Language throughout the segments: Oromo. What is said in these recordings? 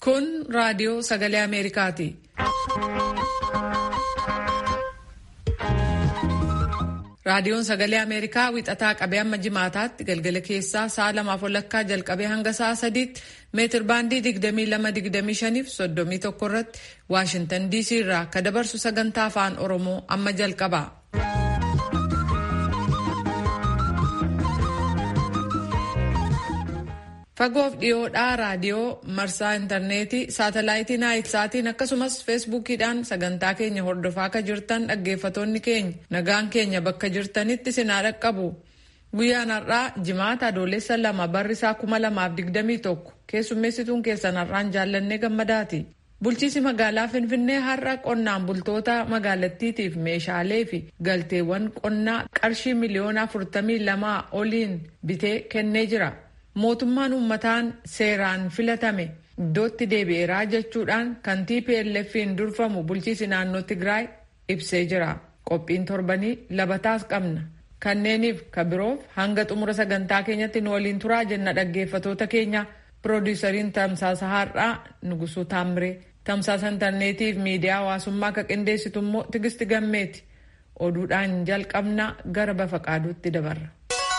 Kun raadiyoo sagalee Ameerikaati. Raadiyoon sagalee Ameerikaa wixataa qabee hamma jimaataatti galgala keessaa sa'a lamaaf walakkaa jalqabee hanga sa'a sadiitti meetir baandii 22-25 fi 31 irratti Waashintan DC irraa ka dabarsu sagantaa afaan Oromoo amma jalqaba. Fagoof dhiyoodhaa raadiyoo marsaa intarneetii saatalaayitii naayilsaatiin akkasumas feesbuukiidhaan sagantaa keenya hordofaa akka jirtan dhaggeeffatoonni keenya nagaan keenya bakka jirtanitti sinaa dhaqqabu. Guyyaan har'aa jimaata adoolessa lama barrisaa kuma lamaaf digdamii tokko keessummeessituun keessan har'aan jaallannee gammadaati. Bulchiisi magaalaa Finfinnee har'a qonnaan bultoota magaalattiitiif meeshaalee fi galteewwan qonnaa qarshii miliyoona afurtamii lamaa oliin bitee kennee jira. mootummaan uummataan seeraan filatame iddootti deebi'eeraa jechuudhaan kan TPLF'n durfamu bulchiisi naannoo Tigraay ibsee jira. Qophiin torbanii labataas qabna. Kanneeniif ka biroof hanga xumura sagantaa keenyatti nu waliin turaa jenna dhaggeeffatoota keenya piroodiisariin tamsaasa har'aa Nugusuu Taamiree tamsaasa intarneetiif miidiyaa hawaasummaa ka qindeessitu immoo Tigisti Gammeeti. Oduudhaan jalqabna gara bafa qaaduutti dabarra.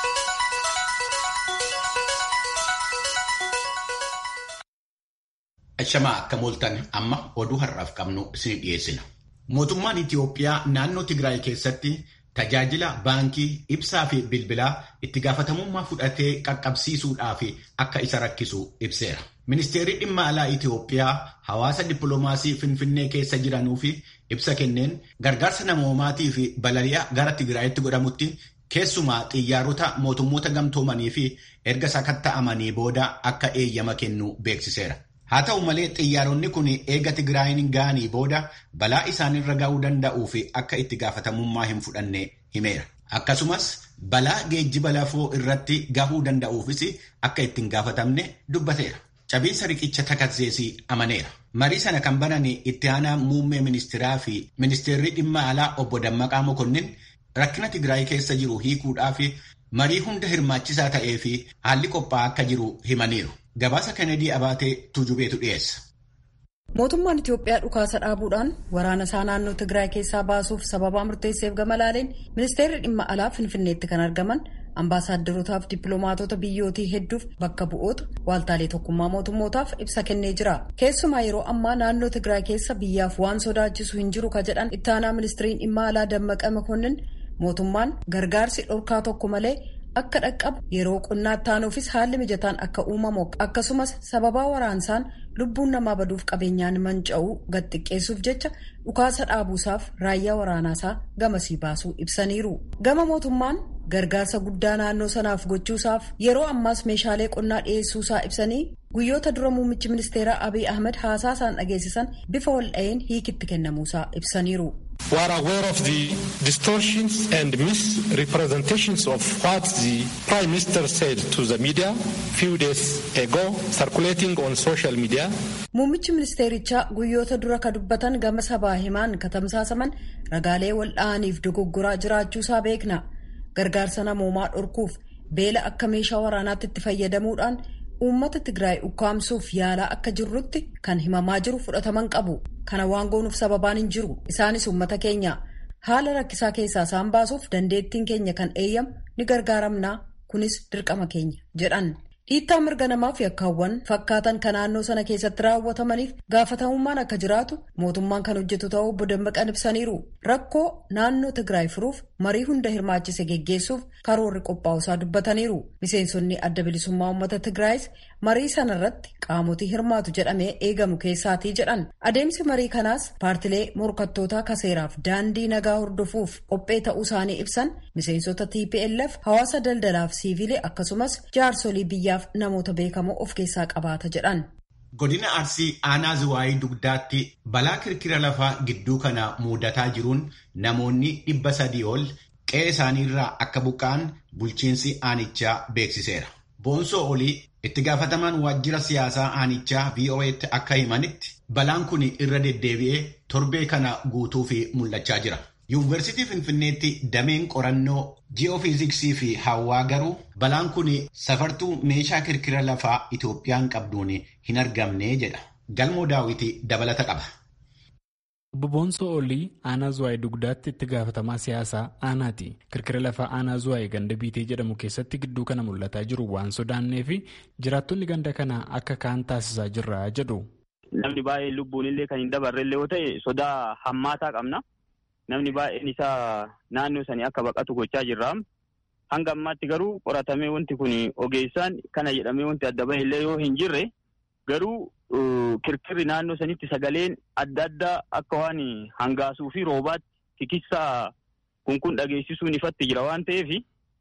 Shamaa akka mooltan amma oduu har'aaf qabnu isin dhiyeessina. Mootummaan Itiyoophiyaa naannoo Tigraay keessatti tajaajila baankii ibsaa fi bilbilaa itti gaafatamummaa fudhatee qaqqabsiisuudhaaf akka isa rakkisu ibseera. Ministeerri dhimma alaa Itiyoophiyaa hawaasa dippiloomaasii Finfinnee keessa jiranuu fi ibsa kenneen gargaarsa namoomaatii fi balali'a gara Tigraayitti godhamutti keessumaa xiyyaarota mootummoota gamtoomanii fi erga sakatta'amanii booda akka eeyyama kennu beeksiseera. Haa ta'u malee xiyyaaronni kun eega Tigraayin ga'anii booda balaa isaanirra ga'uu danda'uu fi akka itti gaafatamummaa hin fudhanne himeera. Akkasumas balaa geejjiba lafoo irratti gahuu danda'uufis akka itti hin gaafatamne dubbateera. Cabiinsa riqicha takazzeesii amaneera. Marii sana kan banan itti aanaa muummee ministeeraa fi ministeerri dhimma alaa obbo Dammaqaa Mokonnin rakkina Tigraay keessa jiru hiikuudhaaf marii hunda hirmaachisaa ta'ee fi haalli qophaa'aa akka jiru himaniiru. Gabaasa Kennedy Abaatee Tujubeetu dhiyeessa. Mootummaan Itiyoophiyaa dhukaasa dhaabuudhaan waraana isaa naannoo Tigraay keessaa baasuuf sababaa murteesseef gama laaleen ministeerri dhimma alaa Finfinneetti kan argaman ambaasaadarootaaf dippiloomaatota biyyootii hedduuf bakka bu'oota waaltaalee tokkummaa mootummootaaf ibsa kennee jira. Keessumaa yeroo ammaa naannoo Tigraay keessa biyyaaf waan sodaachisu hin jiru ka jedhan ittaanaa ministeeriin dhimma alaa Dammaqa Makonnin mootummaan gargaarsi dhorkaa tokko malee. akka dhaqqabu yeroo qonnaatti taanuufis haalli mijataan akka uumamu akkasumas sababaa waraansaan lubbuun namaa baduuf qabeenyaan manca'uu gad xiqqeessuuf jecha dhukaasa dhaabuusaaf raayyaa waraanaasaa gamasii baasuu ibsaniiru. Gama mootummaan gargaarsa guddaa naannoo sanaaf gochuusaaf yeroo ammaas meeshaalee qonnaa dhiyeessuusaa ibsanii guyyoota dura muummichi ministeeraa Abiy Ahmed haasaa isaan dhageessisan bifa wal'a'een hiikitti kennamuusaa ibsaniiru. We are aware of the distortions and misrepresentations of what the Prime Minister said to the media few days ago circulating on social media. Muummichi ministeerichaa guyyoota dura ka dubbatan gama sabaa himaan katamsaasaman ragaalee wal'aaniif dogoggoraa jiraachuusaa beekna. Gargaarsa namoomaa dhorkuuf beela akka meeshaa waraanaatti itti fayyadamuudhaan uummata Tigraay ukkaamsuuf yaalaa akka jirrutti kan himamaa jiru fudhataman qabu. Kana waan goonuuf sababaan hin jiru. Isaanis uummata keenya haala rakkisaa keessaa isaan baasuuf dandeettiin keenya kan eeyyamu ni gargaaramnaa kunis dirqama keenya jedhan. Dhiittaa mirga namaa fi yakkaawwan fakkaatan kan naannoo sana keessatti raawwatamaniif gaafatamummaan akka jiraatu mootummaan kan hojjetu ta'uu obbo Dammaqan ibsaniiru. Rakkoo naannoo Tigraay furuuf marii hunda hirmaachise geggeessuuf karoorri qophaa'usaa dubbataniiru. Miseensonni adda bilisummaa uummata Tigraayis marii sana irratti qaamotii hirmaatu jedhamee eegamu keessaatii jedhan. Adeemsi marii kanaas paartilee morkattootaa kaseeraaf daandii nagaa hordofuuf qophee ta'uu isaanii ibsan miseensota TPLF hawaasa daldalaaf siivilee akkasumas jaarsolii biyyaaf namoota beekamoo of keessaa qabaata jedhan. Godina Arsii aanaa Ziwaayii dugdaatti balaa kirkira lafaa gidduu kana mudataa jiruun namoonni dhibba sadii ol qe'ee isaaniirraa akka buqqa'an bulchiinsi aanichaa beeksiseera. Boonsoo olii itti gaafatamaan waajjira siyaasaa aanichaa VOA'tti akka himanitti balaan kun irra deddeebi'ee torbee kana guutuu fi mul'achaa jira. Yuunivarsiitii Finfinneetti dameen qorannoo ji'oofiiziksii fi hawaa garuu balaan kun safartuu meeshaa kirkira lafaa Itoophiyaan qabduun hin argamne jedha. galmoo daawwitii dabalata qaba. Obbo Boonsoo Olii aanaa Zuwaayee dugdaatti itti gaafatamaa siyaasaa aanaati. Kirkira lafaa aanaa Zuwaayee ganda biitee jedhamu keessatti gidduu kana mul'ataa jiru waan sodaannee fi jiraattonni ganda kanaa akka kaan taasisaa jirra jedhu. Namni baay'een lubbuun illee kan hin dabarre illee yoo ta'e sodaa hammaataa qabna. Namni baay'een isaa naannoo sanii akka baqatu gochaa jirra. Hanga ammaatti garuu qoratamee wanti kun ogeessaan kana jedhamee wanti adda bahe illee yoo hin jirre garuu kirkirri naannoo sanitti sagaleen adda addaa akka waan hangaasuu fi roobaatti tikissaa kun kun dhageessisuun ifatti jira waan ta'eef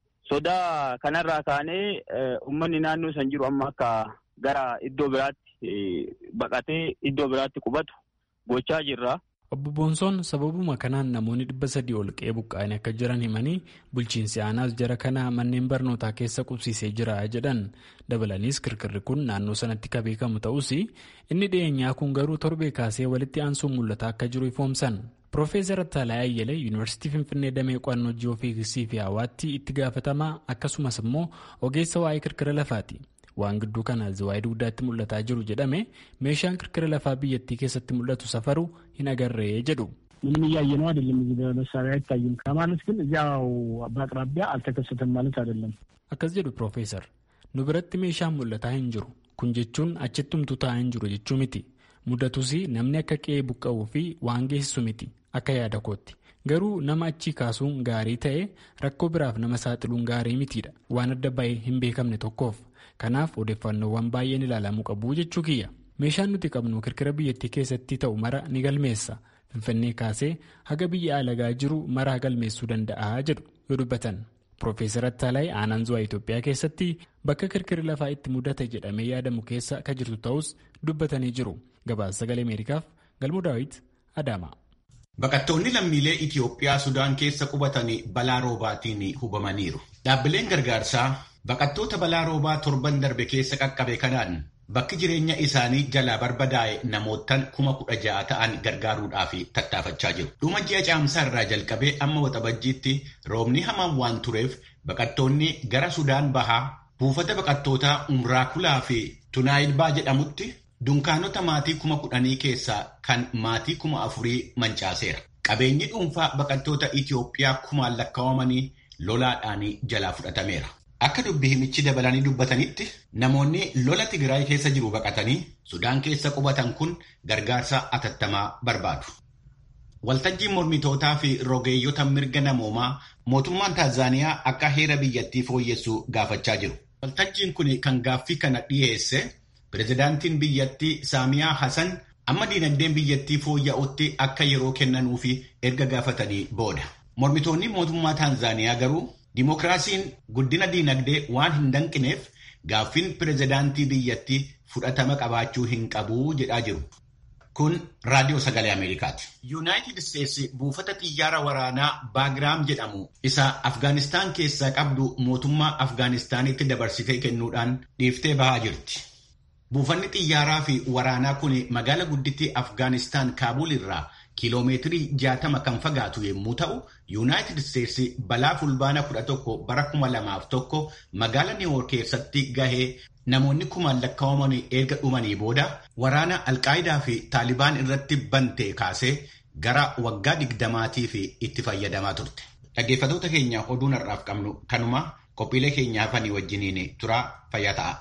sodaa kanarraa kaanee uummanni naannoo san jiru amma akka gara iddoo biraatti baqatee iddoo biraatti qubatu gochaa jirra. Obbo Boonsoon sababuma kanaan namoonni dhibba sadii ol qe'ee buqqa'anii akka jiran himanii bulchiinsi aanaas jara kana manneen barnootaa keessa qubsiisee jira jedhan dabalaniis kirkirri kun naannoo sanatti kan beekamu ta'us inni dhiyeenyaa kun garuu torbee kaasee walitti aansuun mul'ataa akka jiru ifoomsan. Piroofeesar Ataalaa Ayyalee Yuunivarsiitii Finfinnee Damee Qo'annoo Ji'oofiiziksii fi Hawaatti itti gaafatamaa akkasumas immoo ogeessa waa'ee kirkira lafaati. waan gidduu kana ziwaayii dugdaatti mul'ataa jiru jedhame meeshaan kirkira lafaa biyyattii keessatti mul'atu safaru hin agarree jedhu. ምንም እያየ ነው አይደለም። እዚህ በመሳሪያ አይታይም ከማለት ግን እዚያው በአቅራቢያ አልተከሰተም ማለት አይደለም። akkas jedhu piroofeesar nu biratti meeshaan mul'ataa hin jiru kun jechuun achittumtu taa'aa hin jiru jechuu miti mudatus namni akka qe'ee buqqa'uu fi waan geessisu miti akka yaada kootti garuu nama achii kaasuun gaarii ta'e rakkoo biraaf nama saaxiluun gaarii mitiidha waan adda bahee hin beekamne tokkoof kanaaf odeeffannoowwan baay'een ilaalamuu qabu jechuu kiyya meeshaan nuti qabnu kirkira biyyattii keessatti ta'u mara ni galmeessa finfinnee kaasee haga biyya alagaa jiru maraa galmeessuu danda'a jedhu yoo dubbatan. Piroofeesar Attaalaayi aanaan zuwaa Itoophiyaa keessatti bakka kirkirri lafaa itti mudate jedhamee yaadamu keessa kan jirtu ta'us dubbatanii jiru. Gabaasa sagalee Ameerikaaf Galmuu Daawit Adaama. Baqattoonni lammiilee Itoophiyaa Sudaan keessa qubatanii balaa roobaatiin hubamaniiru. Dhaabbileen gargaarsaa baqattoota balaa roobaa torban darbe keessa qaqqabe kanaan bakki jireenya isaanii jalaa barbadaa'e namootaan kuma kudha ja'a ta'an gargaaruudhaaf tattaafachaa jiru. Dhuma ji'a caamsaa irraa jalqabee amma waxabajjiitti roobni hamaan waan tureef baqattoonni gara Sudaan bahaa buufata baqattootaa Umraakulaa fi Tunaayilbaa jedhamutti dunkaanota maatii kuma kudhanii keessaa kan maatii kuma afurii mancaaseera. Qabeenyi dhuunfaa baqattoota Itoophiyaa kumaan lakkaawamanii lolaadhaan jalaa fudhatameera. Akka dubbi himichi dabalanii dubbatanitti namoonni lola Tigraay keessa jiru baqatanii Sudaan keessa qubatan kun gargaarsa atattamaa barbaadu. Waltajjiin mormitootaa fi rogeeyyota mirga namoomaa mootummaan Taanzaaniyaa akka heera biyyattii fooyyessu gaafachaa jiru. Waltajjiin kun kan gaaffii kana dhiyeesse pirezidaantiin biyyattii Saamiyaa Hasan amma diinagdeen biyyattii fooyya'utti akka yeroo kennanuufi erga gaafatanii booda. Mormitoonni mootummaa Taanzaaniyaa garuu Dimookiraasiin guddina diinagdee waan hin danqineef gaaffiin pirezidaantii biyyattii fudhatama qabaachuu hin qabu jedhaa jiru. Kun raadiyoo sagalee Ameerikaati. Yuunaayitid Isteetsi buufata xiyyaara waraanaa Baagiraam jedhamu isa Afgaanistaan keessaa qabdu mootummaa Afgaanistaanitti dabarsitee kennuudhaan dhiiftee bahaa jirti. Buufanni xiyyaaraa fi waraanaa kun magaala guddittii Afgaanistaan Kaabul irraa kiiloomeetirii jaatama kan fagaatu yommuu ta'u, Yuunaayitid Isteetsi balaa fulbaana 11 bara 2001 magaala Niiwoork keessatti gahee namoonni kumaan lakkaa'aman erga dhumanii booda waraana Alqaayidaa fi Taalibaan irratti bantee kaasee gara waggaa digdamaatii fi itti fayyadamaa turte. Dhaggeeffattoota keenya oduun har'aaf qabnu kanuma qophiilee keenya hafanii wajjiniin turaa fayyaa ta'a.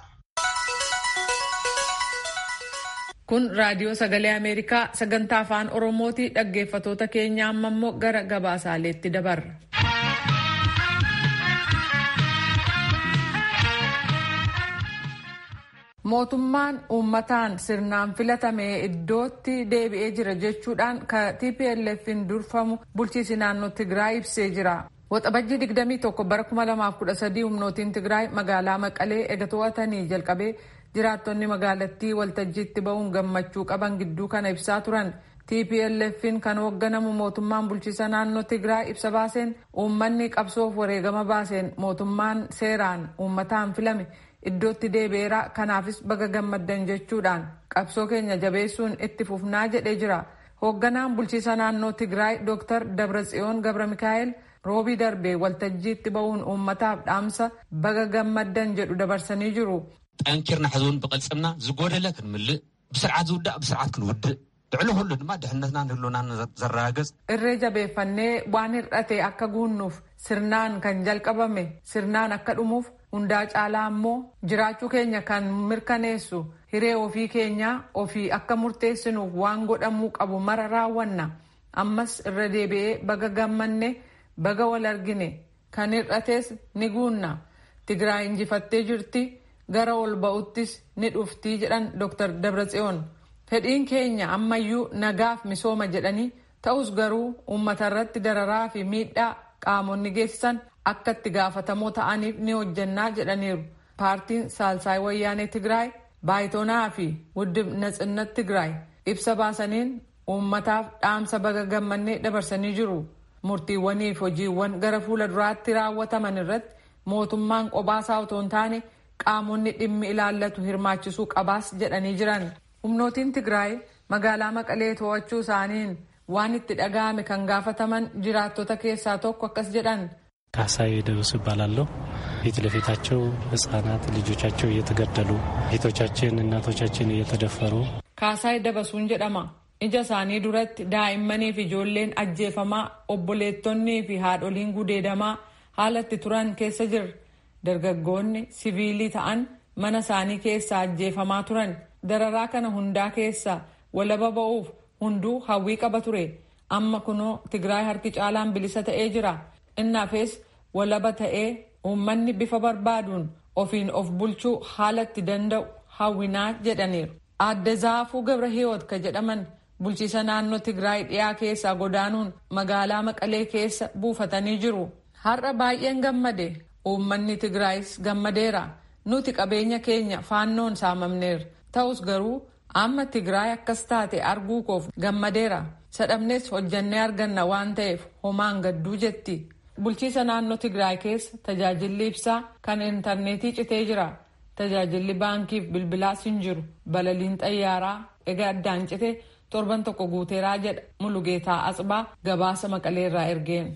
Kun raadiyoo sagalee Ameerikaa sagantaa afaan Oromooti dhaggeeffatoota keenya amma immoo gara gabaasaaleetti dabarra. Mootummaan uummataan sirnaan filatame iddootti deebi'ee jira jechuudhaan ka TPLF'n durfamu bulchiinsi naannoo Tigraay ibsee jira. Waxabajjii 21 bara 2013 humnootiin Tigraay magaalaa Maqalee ega to'atanii jalqabee jiraattonni magaalattii waltajjiitti ba'uun gammachuu qaban gidduu kana ibsaa turan. TPLF'n kan hoogganamu mootummaan bulchiisa naannoo Tigraay ibsa baaseen uummanni qabsoof wareegama baaseen mootummaan seeraan uummataan filame iddootti deebi'eera kanaafis baga gammaddan jechuudhaan qabsoo keenya jabeessuun itti fufnaa jedhee jira. Hoogganaan bulchiisa naannoo Tigraay Dr. Dabratsiyoon Gabra Mikaa'el roobii darbee waltajjiitti ba'uun uummataaf dhaamsa baga gammaddan jedhu dabarsanii jiru. ጠንኪርና ሕዝቡን ብቅልፅምና ዝጎደለ ክንምልእ ብስርዓት ዝውዳእ ብስርዓት ክንውድእ ልዕሊ ኩሉ ድማ ድሕነትና ንህልውና ዘረጋገፅ irree jabeeffannee waan hir'ate akka guunnuuf sirnaan kan jalqabame sirnaan akka dhumuuf hundaa caalaa ammoo jiraachuu keenya kan mirkaneessu hiree ofii keenyaa ofii akka murteessinuuf waan godhamuu qabu mara raawwanna ammas irra deebi'ee baga gammanne baga wal argine kan hir'ates ni guunna tigraay injifattee jirti gara ol ba'uttis ni dhuftii jedhan dr dabratsiyoon fedhiin keenya ammayyuu nagaaf misooma jedhanii ta'us garuu uummata irratti dararaa fi miidhaa qaamonni geessisan akka itti gaafatamoo ta'aniif ni hojjannaa jedhaniiru paartiin saalsaay wayyaanee tigraay baayitoonaa fi wuddib natsinnat tigraay ibsa baasaniin uummataaf dhaamsa baga gammannee dabarsanii jiru murtiiwwanii fi hojiiwwan gara fuula duraatti raawwataman irratti mootummaan qobaasaa otoo hin taane qaamonni dhimmi ilaallatu hirmaachisuu qabaas jedhanii jiran humnootiin tigraay magaalaa maqalee to'achuu isaaniin waan itti dhaga'ame kan gaafataman jiraattota keessaa tokko akkas jedhan ካሳዬ ደብሱ ይባላለሁ። ፊት ለፊታቸው ህጻናት ልጆቻቸው እየተገደሉ ፊቶቻችን እናቶቻችን እየተደፈሩ ካሳይ ደበሱን jedhama ija isaanii duratti daa'immanii fi ijoolleen ajjeefamaa obboleettonnii fi haadholiin gudeedamaa haala itti turan keessa jirra dargaggoonni siviilii ta'an mana isaanii keessaa ajjeefamaa turan dararaa kana hundaa keessaa walaba ba'uuf hunduu hawwii qaba ture amma kunoo tigraay harki caalaan bilisa ta'ee jira innaafis walaba ta'ee uummanni bifa barbaaduun ofiin of bulchuu haala itti danda'u hawwinaa jedhaniiru aadde zaafuu gabra hiyoot ka jedhaman bulchiisa naannoo tigraay dhiyaa keessaa godaanuun magaalaa maqalee keessa buufatanii jiru har'a baay'een gammade uummanni tigraayis gammadeera nuti qabeenya keenya faannoon saamamneera ta'us garuu amma tigraay akkas taate arguu koof gammadeera sadhabnes hojjannee arganna waan ta'eef homaan gadduu jetti bulchiisa naannoo tigraay keessa tajaajilli ibsaa kan intarneetii citee jira tajaajilli baankiif bilbilaas hin jiru balaliin xayyaaraa egaa addaan cite torban tokko guuteeraa jedha mulugeetaa asbaa gabaasa maqaleerraa ergeen.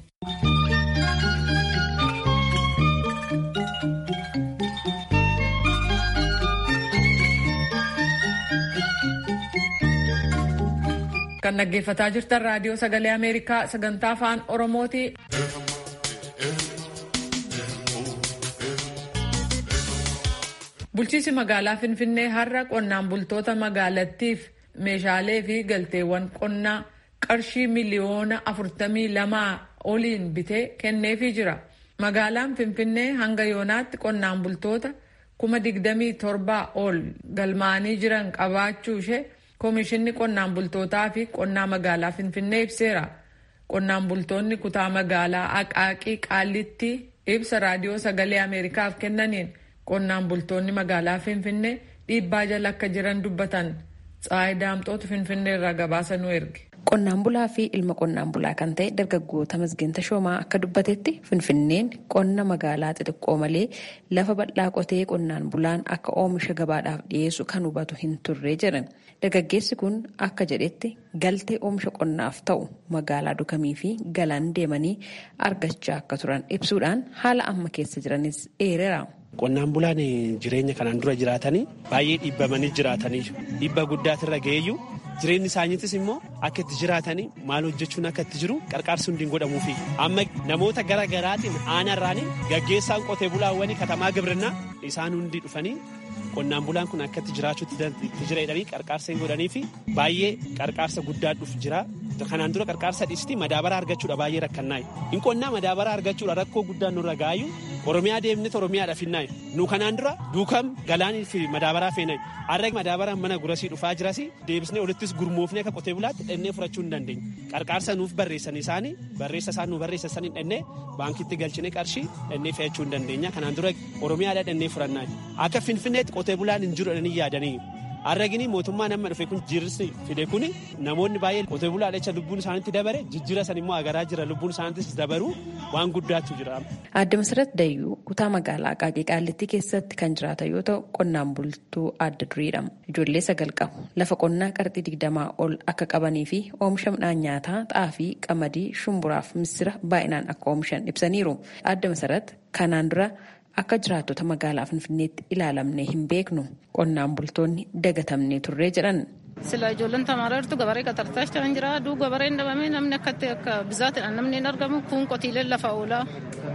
kan dhaggeeffataa jirtan raadiyoo sagalee ameerikaa sagantaa afaan oromooti. bulchiisi magaalaa finfinnee har'a qonnaan bultoota magaalattiif meeshaalee fi galteewwan qonnaa qarshii miliyoona afurtamii lamaa oliin bitee kenneefii jira magaalaan finfinnee hanga yoonaatti qonnaan bultoota kuma digdamii torbaa ol galmaanii jiran qabaachuu ishee koomishinni qonnaan bultootaa fi qonnaa magaalaa finfinnee ibseera qonnaan bultoonni kutaa magaalaa aqaaqii qaallitti ibsa raadiyoo sagalee ameerikaaf kennaniin qonnaan bultoonni magaalaa finfinnee dhiibbaa jala akka jiran dubbatan tsaayi daamxootu finfinnee irraa gabaasa nu erge. Qonnaan bulaa fi ilma qonnaan bulaa kan ta'e dargaggoota masgiinta shoomaa akka dubbatetti finfinneen qonna magaalaa xixiqqoo malee lafa bal'aa qotee qonnaan bulaan akka oomisha gabaadhaaf dhiyeessu kan hubatu hin turre jedhan. Dargaggeessi kun akka jedhetti galtee oomisha qonnaaf ta'u magaalaa dukamii fi galaan deemanii argachaa akka turan ibsuudhaan haala amma keessa jiranis eereera. Qonnaan bulaan jireenya kanaan dura jiraatanii baay'ee dhiibbamanii jiraatanii dhiibba guddaatirra ga'eeyyuu jireenyi isaaniitis immoo akka itti jiraatanii maal hojjechuun akka itti jiru qarqaarsi hundi hin godhamuufi amma namoota gara garaatiin aanarraanii gaggeessaan qotee bulaawwanii katamaa gibirinnaa isaan hundi dhufanii qonnaan bulaan kun akka itti jiraachuutti itti jira jedhanii qarqaarsa hin godhanii fi baay'ee qarqaarsa guddaa dhufu jira. Kanaan dura qarqaarsa dhiistii madaabara argachuudha baay'ee rakkannaayi. Hin qonnaa madaabara argachuudha rakkoo guddaan nurra gaayu Oromiyaa deemnee Oromiyaadhaaf hinnaayi. Nu kanaan dura duukam galaanii fi madaabaraa feenayi. Har'a madaabaraan mana gurasii dhufaa jirasi deebisnee olittis gurmoofnee akka qotee bulaatti dhennee furachuu hin dandeenya. Qarqaarsa nuuf barreessan isaanii barreessa isaan nu barreessan dhennee baankitti galchinee qarshii dhennee fe'achuu hin dandeenya. Kanaan dura Oromiyaadhaa dhennee furannaayi. Akka Finfinneetti qotee bulaan hin jiru dhanii yaadanii. Arragini mootummaa nama dhufe kun jirsi fide kun namoonni baay'een qotee bulaa jecha lubbuun isaaniitti dabare jijjiira san immoo agaraa jira lubbuun isaaniittis dabaru waan guddaatu jira. Aadde Masarat Dayyuu kutaa magaalaa Qaaqee Qaallittii keessatti kan jiraatan yoo ta'u qonnaan bultuu adda duriidha. Ijoollee sagal qabu. Lafa qonnaa qarxii digdamaa ol akka qabanii fi oomisha midhaan nyaataa xaafii, qamadii, shumburaaf misira baay'inaan akka oomishan ibsaniiru. Aadde Masarat kanaan dura akka jiraattota magaalaa Finfinneetti ilaalamnee hin beeknu qonnaan bultoonni dagatamnee turree jedhan. Sila ijoolleen tamaaraa jirtu gabaree qaxartaa kan jira. Aduu gabareen dhabamee namni akkatti akka bizaatiidhaan namni hin argamu kun qotiileen lafa oolaa.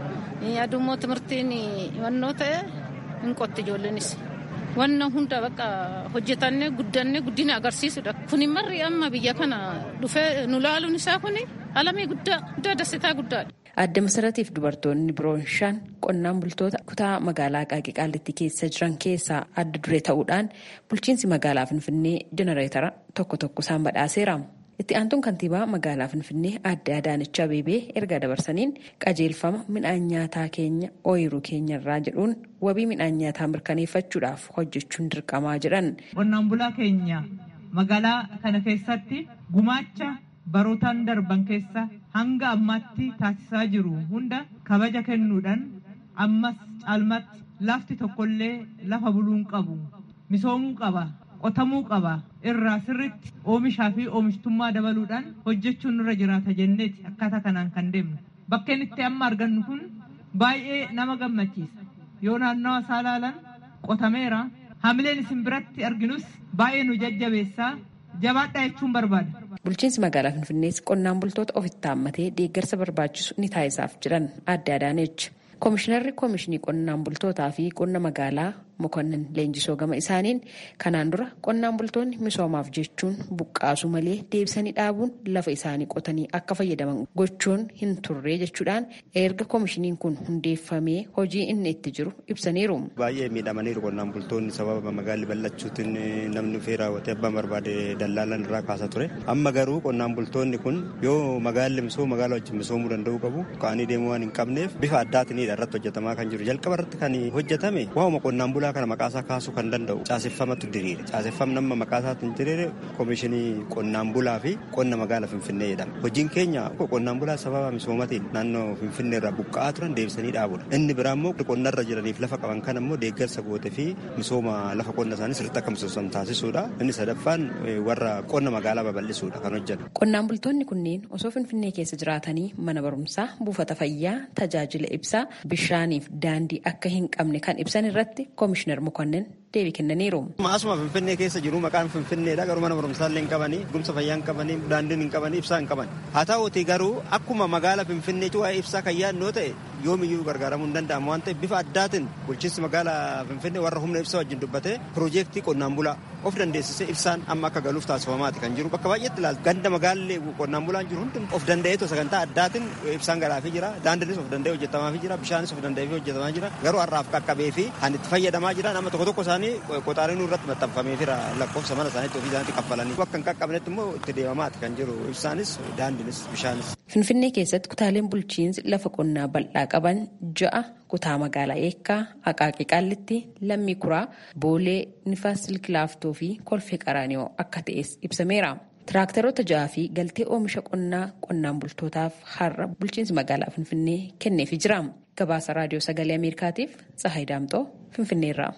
Adummoo timirtiin himannoo ta'e hin qotti ijoolleenis. Wanna hunda bakka hojjetannee guddannee guddina agarsiisudha. Kun marri amma biyya kana dhufee nu laaluun isaa kun alamii guddaa guddaa dasitaa guddaadha. Adda Masaratiif dubartoonni biroon shan qonnaan bultoota kutaa magaalaa Qaaqii Qaallittii keessa jiran keessaa adda duree ta'uudhaan bulchiinsi magaalaa Finfinnee jenereetara tokko tokko isaan badhaaseera. Itti aantuun kantiibaa magaalaa Finfinnee adde Adaanech Abeebee erga dabarsaniin qajeelfama midhaan nyaataa keenya ooyiruu keenyarraa jedhuun wabii midhaan nyaataa mirkaneeffachuudhaaf hojjechuun dirqamaa jedhan. Qonnaan bulaa keenya magaalaa kana keessatti gumaacha barootaan darban keessa hanga ammaatti taasisaa jiru hunda kabaja kennuudhaan ammas caalmatti lafti tokkollee lafa buluun qabu misoomuu qaba qotamuu qaba irraa sirritti oomishaa fi oomishtummaa dabaluudhaan hojjechuun nurra jiraata jenneeti akkaataa kanaan kan deemnu bakkeen itti amma argannu kun baay'ee nama gammachiisa yoo naannawa isaa ilaalan qotameera hamileen isin biratti arginus baay'ee nu jajjabeessaa jabaadhaa jechuun barbaada. Bulchiinsi magaalaa Finfinnees qonnaan bultoota ofitti haammatee deeggarsa barbaachisu ni taasisaaf jiran adde Adaanechi. Koomishinarri Koomishinii Qonnaan Bultootaa fi Qonna Magaalaa Mokonnin Leenjisoo gama isaaniin kanaan dura qonnaan bultoonni misoomaaf jechuun buqqaasu malee deebisanii dhaabuun lafa isaanii qotanii akka fayyadaman gochuun hin turre jechuudhaan erga koomishiniin kun hundeeffamee hojii inni itti jiru ibsaniiru. Baay'ee miidhamaniiru qonnaan bultoonni sababa magaalli bal'achuutiin namni dhufee raawwatee abbaan barbaade dallaalan irraa kaasaa ture. Amma garuu qonnaan bultoonni kun yoo magaalli misooma magaalaa wajjin misoomuu danda'uu qabu ka'anii deemuu waan hin qabneef bifa addaatiin irratti hojjetamaa kan jiru. Jalqaba irratti kan hojjetame waa'uma qonnaan bulaa kana maqaasaa kaasuu kan danda'u caaseffamatu diriire. Caaseffam nama maqaasaatiin diriire koomishinii qonnaan bulaa fi qonna magaalaa Finfinnee jedhama. Hojiin keenya qonnaan bulaa sababa misoomatiin naannoo Finfinnee irraa buqqa'aa turan deebisanii dhaabudha. Inni biraa immoo qonnarra jiraniif lafa qaban kan immoo deeggarsa goote fi misooma lafa qonna isaanii sirriitti akka misooman taasisuudha. Inni sadaffaan warra qonna magaalaa babal'isuudha kan hojjetu. Qonnaan bultoonni kunneen osoo Finfinnee keessa jiraatanii mana barumsaa, buufata fayyaa, tajaajila ibsaa, bishaaniif daandii akka hin qabne kan ibsan irratti koomishinar Mokonnin deebii kennaniiru. Asuma Finfinnee keessa jiru maqaan Finfinneedha garuu mana barumsaa illee hin qabanii, gumsa fayyaa hin qabanii, daandiin hin qabanii, ibsaa hin qaban. Haa ta'uuti garuu akkuma magaala Finfinneetti waa'ee ibsaa kan yaadnoo ta'e yoomiyyuu gargaaramuu hin danda'amu waan ta'eef bifa addaatiin bulchiinsi magaalaa Finfinnee warra humna ibsaa wajjin dubbatee piroojeektii qonnaan bulaa of dandeessisee ibsaan amma akka galuuf taasifamaati kan jiru bakka baay'eetti ilaaltu ganda magaallee qonnaan bulaan jiru hundi of danda'eetu sagantaa addaatiin ibsaan galaafii jira daandiinis of danda'ee hojjetamaafii jira bishaanis of danda'ee hojjetamaa jira garuu har'aaf qaqqabee fi kan itti fayyadamaa jira nama tokko tokko isaanii qoxaariin irratti maxxanfamee jira lakkoofsa mana isaaniitti ofii isaaniitti kaffalanii bakka hin qaqqabnetti immoo itti deemamaati kan jiru ibsaanis daandiinis bishaanis. Finfinnee keessatti kutaaleen bulchiinsi lafa qonnaa bal'aa qaban ja'a kutaa magaalaa eekkaa aqaaqii qaallitti lammii kuraa boolee nifaas silkilaaftoo fi kolfee qaraanioo akka ta'es ibsameera. Tiraaktaroota ja'aa fi galtee oomisha qonnaa qonnaan bultootaaf har'a bulchiinsi magaalaa Finfinnee kenneefii jira. Gabaasa raadiyoo sagalee Ameerikaatiif Tsahaay Daamxoo Finfinneerraa.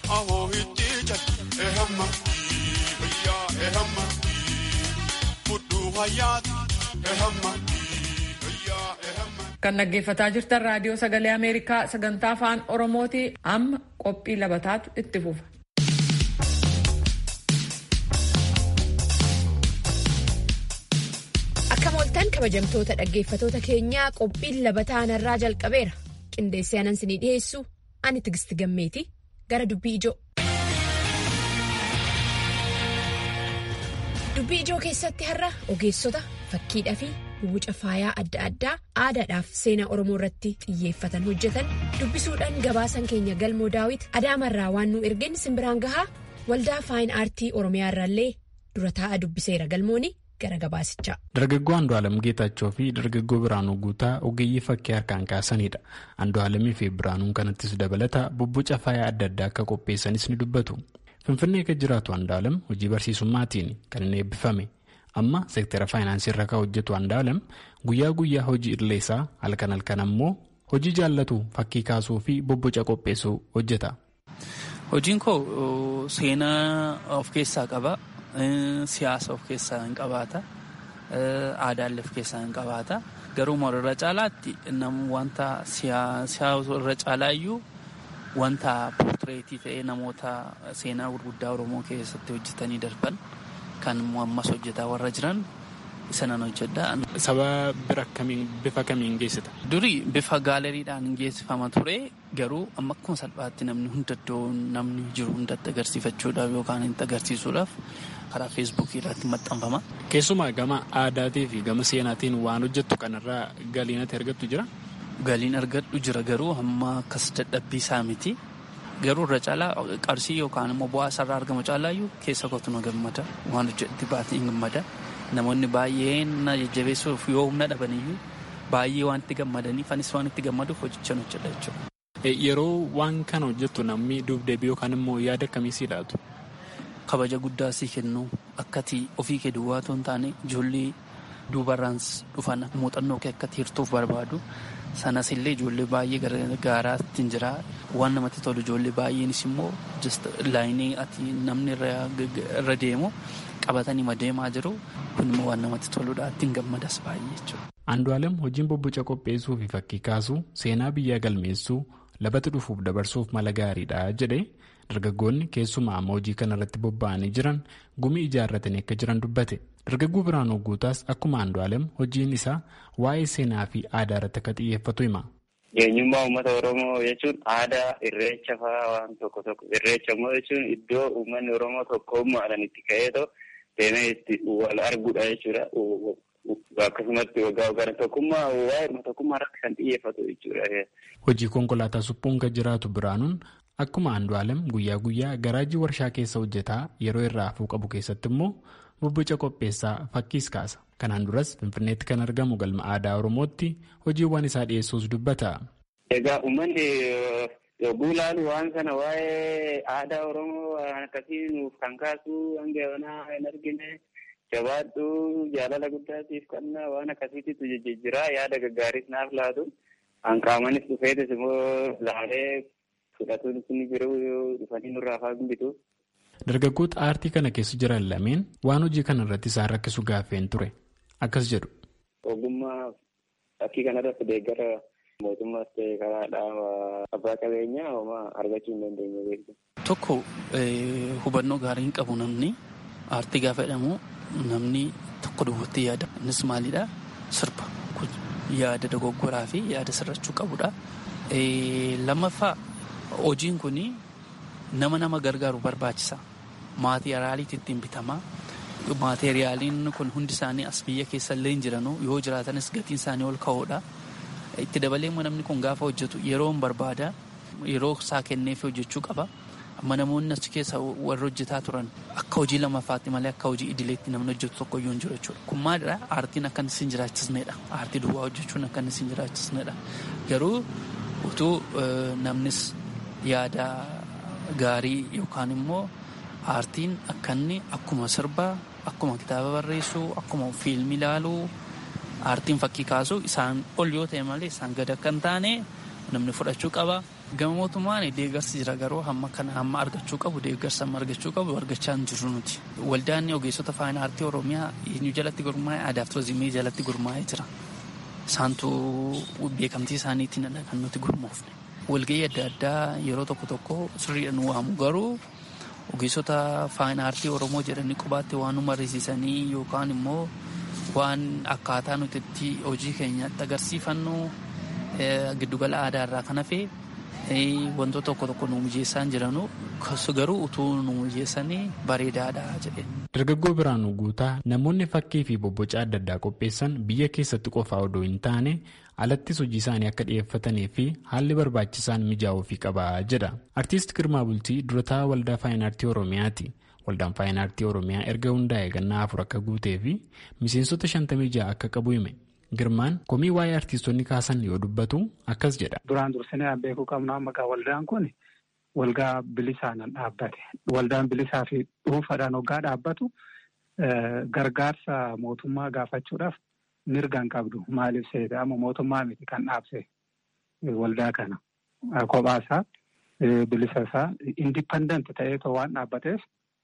Kan dhaggeeffataa jirtan raadiyoo sagalee Ameerikaa sagantaa afaan Oromooti amma qophii labataatu itti fufa. Akka mooltan kabajamtoota dhaggeeffatoota keenyaa qophiin labataa irraa jalqabeera. Qindeessee anan sinii dhiyeessu ani tigisti gammeeti gara dubbii ijoo. Dubbii ijoo keessatti har'a ogeessota fakkiidhaa fi wuca faayaa adda addaa aadaadhaaf seenaa Oromoo irratti xiyyeeffatan hojjetan dubbisuudhaan gabaasan keenya galmoo daawit adaamarraa waan nu ergeen simbiraan gahaa waldaa faayin aartii Oromiyaa irraallee dura taa'aa dubbiseera galmooni gara gabaasichaa. Dargaggoo Andu'aalam Geetaachoo fi dargaggoo Biraanuu Guutaa ogeeyyii fakkii harkaan kaasanidha. Andu'aalamii fi Biraanuun kanattis dabalata bobboca faayaa adda addaa akka qopheessanis ni dubbatu. Finfinnee kan jiraatu Andu'aalam hojii barsiisummaatiin kan inni eebbifame. Amma seektara faayinaansii irra kan hojjetu Andu'aalam guyyaa guyyaa hojii idileesaa halkan halkan ammoo hojii jaallatu fakkii kaasuu fi bobboca qopheessuu hojjeta. Hojiin koo seenaa of keessaa qaba. Siyaasa of keessaa hin qabaata. Aadaallee of keessaa hin qabaata. Garuu irra caalaatti namni wanta siyaasa irra caalaayyuu wanta poortireetii ta'ee namoota seenaa gurguddaa Oromoo keessatti hojjetanii darban kan ammas hojjetaa warra jiran isa nan hojjedha. Saba bira kamiin bifa kamiin geessita? Durii bifa gaaleriidhaan geessifama ture garuu amma akkuma salphaatti namni hunda iddoo namni jiru hundatti agarsiifachuudhaaf yookaan itti agarsiisuudhaaf karaa feesbuukii irratti maxxanfama. Keessumaa gama aadaatii fi gama seenaatiin waan hojjettu kanarraa galiin ati argattu jira? Galiin argadhu jira garuu amma akkas dadhabbii isaa miti. Garuu irra caalaa qarshii yookaan immoo bu'aa isarraa argamu caalaayyuu keessa kootu na gammada. Waan hojjetti baatee gammada. Namoonni baay'een na jajjabeessuuf yoo humna dhabaniyyuu baay'ee waan itti gammadaniif anis waan itti gammaduuf hojjechaan hojjedha jechuudha. Yeroo waan kana hojjettu namni dubdeebii yookaan immoo yaada akkamii sii laatu? Kabaja guddaa sii kennu akkati ofii kee duwwaa otoo hin taane ijoollee duubarraan dhufan muuxannoo kee akkati hirtuuf barbaadu. Sanas illee ijoollee baay'ee gargaaraatti hin jira. Waan namatti tolu ijoollee baay'eenis immoo laayinii ati namni irra deemu qabatanii deemaa jiru. Kun immoo waan namatti toludha. Ittiin gammadas baay'ee jechuudha. Andu'aalem hojiin bobboca qopheessuu fi fakkii kaasuu seenaa biyyaa galmeessuu labatti dhufuuf dabarsuuf mala gaariidha jedhee dargaggoonni keessumaa amma hojii kana irratti bobba'anii jiran gumii ijaarratanii akka jiran dubbate. Dargaggoo Biraanuu Guutaas akkuma Andu'aalem hojiin isaa waa'ee seenaa fi aadaa irratti akka xiyyeeffatu hima. Eenyummaa uummata Oromoo jechuun aadaa irreecha fa'aa waan tokko tokko irreecha immoo jechuun iddoo uummanni Oromoo tokkummaadhaan itti ka'ee deemee itti wal arguudha jechuudha. Akkasumatti waggaa waggaan tokkummaa waa'ee tokkummaa irratti kan xiyyeeffatu jechuudha. Hojii konkolaataa suphuun kan jiraatu Biraanuun akkuma Andu'aalem guyyaa guyyaa garaajii warshaa keessa hojjetaa yeroo irraa hafuu qabu keessatti immoo bobboca qopheessaa fakkiis kaasa. Kanaan duras Finfinneetti kan argamu galma aadaa Oromootti hojiiwwan isaa dhiyeessuus dubbata. Egaa uummanni yogguu ilaalu waan kana waa'ee aadaa Oromoo waan akkasii nuuf kan kaasu hanga yoonaa hin argine jabaadhu jaalala guddaatiif kannaa waan akkasiitu jijjiiraa yaada gaggaariis naaf laatu hanqaamanis dhufeetis immoo laalee fudhatuun sun jiru dhufanii nurraa faa bitu. Dargaggoota aartii kana keessa jiran lameen waan hojii kana irratti isaan rakkisu gaaffeen ture. Akkas jedhu. Ogummaa fakkii kanarratti deeggara mootummaas ta'e karaa dhaaba abbaa qabeenyaa homaa argachuu hin dandeenye beektu. Tokko hubannoo gaarii hin qabu namni aartii gaafa jedhamu namni tokko duwwaatti yaada. Innis maalidhaa? Sirba. Yaada dogoggoraa fi yaada sirrachuu qabudha. Lammaffaa hojiin kun nama nama gargaaru barbaachisa. Maatiriyaaliitti ittiin bitama. Maateriyaaliin kun hundi isaanii as biyya keessa illee hin jiranu yoo jiraatanis gatiin isaanii ol ka'oodha. Itti dabalee immoo namni kun gaafa hojjetu yeroo hin barbaada yeroo isaa kenneef hojjechuu qaba. Amma namoonni achi keessa warra hojjetaa turan akka hojii lammaffaatti malee akka hojii idileetti namni hojjetu tokko iyyuu hin jiru jechuudha. Kun maalidhaa? Aartiin akka inni sin jiraachisnedha. Aartii duwwaa hojjechuun akka inni sin jiraachisnedha. Garuu utuu namnis yaada gaarii yookaan immoo aartiin akka inni akkuma sirbaa akkuma kitaaba barreessuu akkuma fiilmii ilaaluu aartiin fakkii kaasuu isaan ol yoo ta'e malee isaan gad akka hin taane namni fudhachuu qaba. Gama mootummaan deeggarsi jira garuu hamma kana hamma argachuu qabu deeggarsa amma argachuu qabu argachaa hin jirru nuti. Waldaan ogeessota faayinaa aartii Oromiyaa eenyu jalatti gurmaa'e aadaaf turizimii jalatti gurmaa'ee jira. Isaantu beekamtii isaaniitiin kan nuti gurmoofne. Walgahii adda addaa yeroo tokko tokko sirriidhaan waamu garuu ogeessota faayinaa aartii Oromoo jedhanii qubaatti waan nu mariisisanii yookaan immoo waan akkaataa nuti itti hojii keenyatti agarsiifannu giddugala aadaa irraa kan hafe wantoota tokko tokko nu mijeessaa hin jiranu garuu utuu nu mijeessanii bareedaadha jedhe. Dargaggoo Biraanuu Guutaa namoonni fakkii fi bobboca adda addaa qopheessan biyya keessatti qofaa odoo hin taane alattis hojii isaanii akka dhiyeeffatanii fi haalli barbaachisaan mijaa'uufii qaba jedha. Artiist Girmaa Bultii durataa waldaa faayinaartii Oromiyaati. Waldaan faayinaartii Oromiyaa erga hundaa'e gannaa afur akka guutee fi miseensota shantamii ja'a akka qabu hime. Girmaan komii waa'ee artiistonni kaasan yoo dubbatu akkas jedha. Duraan dursinee beekuu qabnu amma waldaan kun waldaa bilisaan dhaabbate. Waldaan bilisaa fi dhuunfaadhaan hoggaa dhaabbatu gargaarsa mootummaa gaafachuudhaaf mirga hin qabdu. Maaliif seeta amma mootummaa miti kan dhaabse waldaa kana. Kophaasaa bilisasaa indipendent ta'eetoo waan dhaabbateef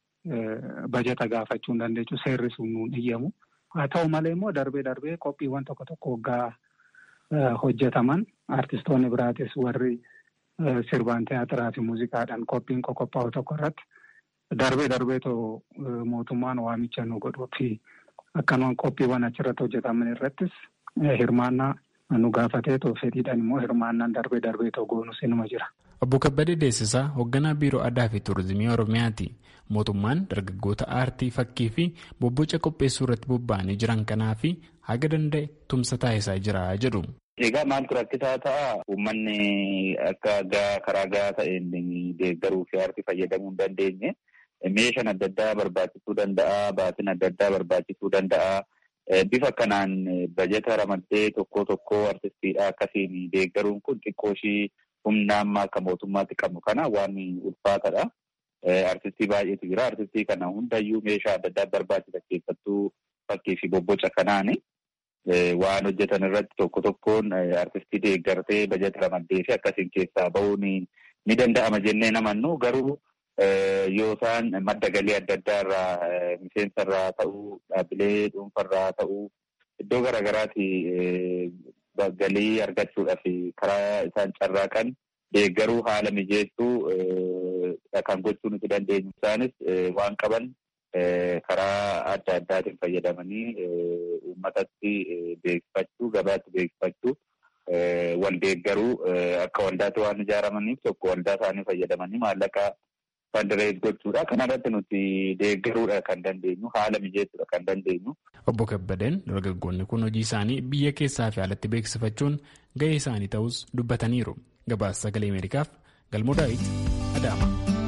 bajeta gaafachuu hin dandeechu seerri sun nuun iyyamu. Haa ta'u malee immoo darbee darbee qophiiwwan tokko tokko waggaa hojjetaman artistoonni biraatis warri sirbaan tiyaatiraa fi muuziqaadhaan qophiin qophaa'u tokko irratti darbee darbeetoo mootummaan waamicha nu godhuu fi akkanumaan qophiiwwan achirratti hojjetaman irrattis hirmaannaa nu gaafateetoo fedhiidhaan immoo hirmaannaan darbee darbeetoo goonus inuma jira. Obbo Kabbadee Deessisaa hoogganaa biiroo aadaa fi tuurizimii Oromiyaati. Mootummaan dargaggoota aartii fakkii fi bobboca qopheessuu irratti bobba'anii jiran kanaa fi haga danda'e tumsa taasisaa jira jedhu. Egaa maaltu rakkisaa ta'a? Uummanni akka karaa gahaa ta'een deeggaruu fi aartii fayyadamuu hin dandeenye meeshaan adda addaa barbaachisuu danda'a, baatiin adda addaa barbaachisuu danda'a. Bifa kanaan bajeta ramaddee tokko tokko artistiidha akkasiin deeggaruun kun xiqqoo ishii humna amma akka mootummaatti qabnu kana waan ulfaatadha. Artistii baay'eetu jira. Artistii kana hundayyuu meeshaa adda addaa barbaachisa keessattuu fakkii fi bobboca kanaani. Waan hojjetan irratti tokko tokkoon artistii deeggartee bajeta ramaddee fi akkasiin keessaa bahuun ni danda'ama jennee namannu garuu yoo isaan madda galii adda addaa irraa miseensa irraa ta'uu dhaabbilee dhuunfa irraa ta'uu iddoo garaagaraati galii argachuudhaaf karaa isaan carraaqan deeggaruu haala mijeessuu kan gochuu nuti dandeenyu isaanis waan qaban karaa adda addaatiin fayyadamanii uummatatti beeksifachuu gabaatti beeksifachuu wal deeggaruu akka waldaatti waan ijaaramaniif tokko waldaa isaanii fayyadamanii maallaqa fandirees gochuudha. Kana irratti nuti deeggaruudha kan dandeenyu haala mijeessuudha kan dandeenyu. Obbo Kabbadeen dargaggoonni kun hojii isaanii biyya keessaa fi alatti beeksifachuun gahee isaanii ta'us dubbataniiru. Gabaasa sagalee Ameerikaaf Galmoo Daawit Adaama.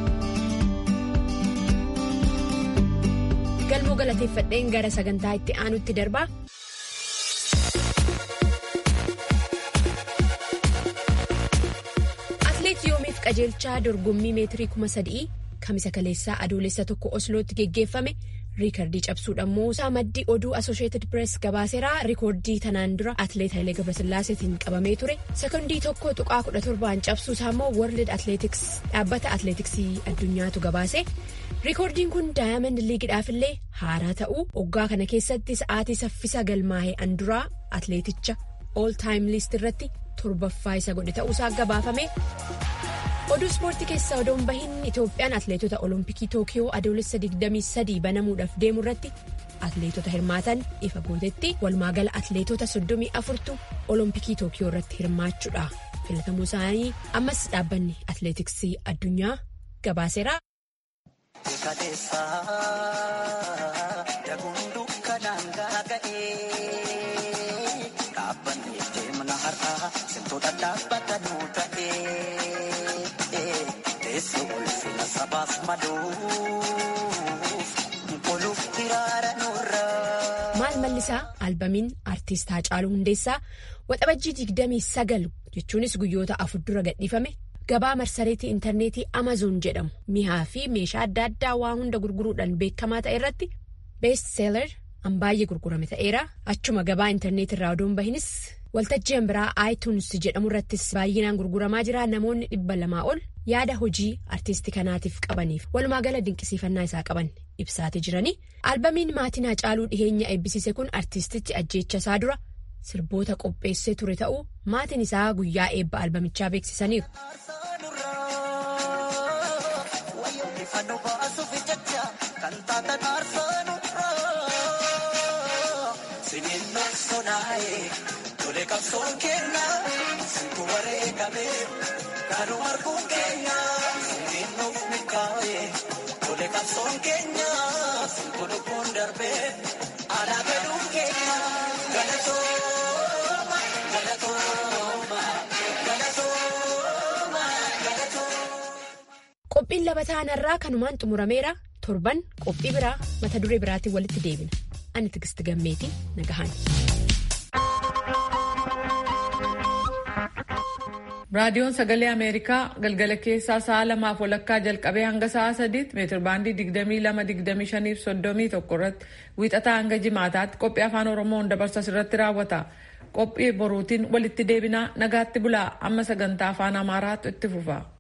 Galmoo galateeffadheen gara sagantaa itti aanutti darbaa. Atileet Yoomiif qajeelchaa dorgommii meetirii kuma sadii kamisa kaleessaa adoolessa tokko Oslootti geggeeffame riikardii cabsuudhaan moosaa maddii oduu Asosheetid Pirees gabaaseeraa riikoordii tanaan dura atileet Hayilee Gabrasillaaseetiin qabamee ture sekondii tokko tuqaa kudha torbaan cabsuusaa immoo World Athletics dhaabbata atileetiksii addunyaatu gabaase riikoordiin kun daayamand liigidhaafillee haaraa ta'uu waggaa kana keessatti sa'aatii saffisa galmaa'ee anduraa atileeticha all time list irratti torbaffaa isa godhe ta'uusaa gabaafame. oduu ispoortii keessaa odoon bahin itoophiyaan atileetota olompikii tookiyoo adoolessa 23 banamuudhaaf deemu irratti atileetota hirmaatan ifa gootetti walumaagala atileetota 34tu olompikii tookiyoo irratti hirmaachuudha filatamuu isaanii ammas dhaabbanni atileetiksii addunyaa gabaaseera. maal mallisaa albamiin aartist Haacaaluu Hundeessaa waxabajjii 29 jechuunis guyyoota afur dura gadhiifame gabaa marsareetii intarneetii amazoon jedhamu mi'aa fi meeshaa adda addaa waa hunda gurguruudhaan beekamaa ta'e irratti beest seelar an baay'ee gurgurame ta'eera achuma gabaa intarneetii irraa odoon bahinis waltajjii biraa iTunes jedhamu irrattis baay'inaan gurguramaa jira namoonni dhibba lamaa ol yaada hojii artistii kanaatiif qabaniif walumaa gala dinqisiifannaa isaa qaban ibsaatee jiranii albamiin maatiin Haacaaluu dhiheenya eebbisiise kun artistichi ajjeecha isaa dura sirboota qopheessee ture ta'uu maatiin isaa guyyaa eebba albamichaa beeksisaniiru. Qabsoon keenya situ wareegame kanuma arguun keenya sirriin nuuf milkaa'e tole qabsoon keenya situ lubbuun darbe alaa galuun keenya galatooma galatooma galatooma galatooma. Qophiin labataanarraa kanumaan xumurameera torban qophii biraa mata duree biraatiin walitti deebina ani tigisti gammeetii nagahan. raadiyoon sagalee ameerikaa galgala keessaa sa'a lamaaf walakkaa jalqabee hanga sa'a sadiitti meetir baandii 22-25 fi 31 irratti wiixataa hanga jimaataatti qophii afaan oromoon dabarsa irratti raawwata qophii boruutiin walitti deebinaa nagaatti bulaa amma sagantaa afaan amaaraatu itti fufa.